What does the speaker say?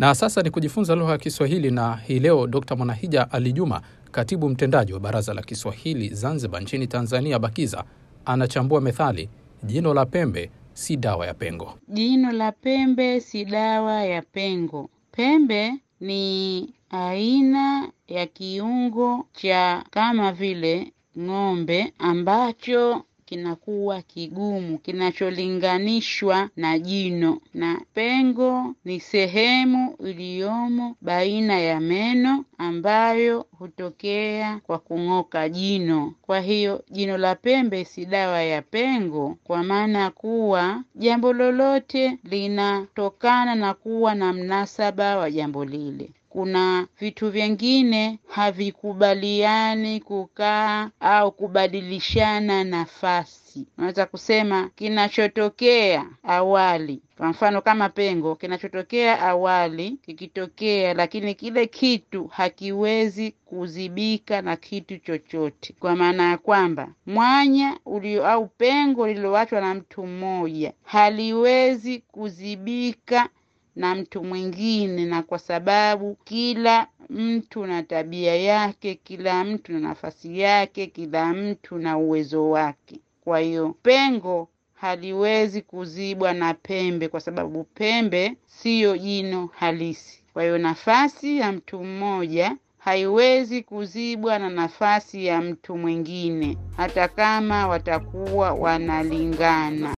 Na sasa ni kujifunza lugha ya Kiswahili, na hii leo Dr. Mwanahija Ali Juma, katibu mtendaji wa Baraza la Kiswahili Zanzibar nchini Tanzania, BAKIZA, anachambua methali jino la pembe si dawa ya pengo. Jino la pembe si dawa ya pengo. Pembe ni aina ya kiungo cha kama vile ng'ombe ambacho kinakuwa kigumu kinacholinganishwa na jino, na pengo ni sehemu iliyomo baina ya meno ambayo hutokea kwa kung'oka jino. Kwa hiyo jino la pembe si dawa ya pengo, kwa maana kuwa jambo lolote linatokana na kuwa na mnasaba wa jambo lile. Kuna vitu vingine havikubaliani kukaa au kubadilishana nafasi. Unaweza kusema kinachotokea awali, kwa mfano kama pengo, kinachotokea awali kikitokea, lakini kile kitu hakiwezi kuzibika na kitu chochote, kwa maana ya kwamba mwanya ulio au pengo lililoachwa na mtu mmoja haliwezi kuzibika na mtu mwingine, na kwa sababu kila mtu na tabia yake, kila mtu na nafasi yake, kila mtu na uwezo wake. Kwa hiyo pengo haliwezi kuzibwa na pembe, kwa sababu pembe siyo jino halisi. Kwa hiyo nafasi ya mtu mmoja haiwezi kuzibwa na nafasi ya mtu mwingine, hata kama watakuwa wanalingana.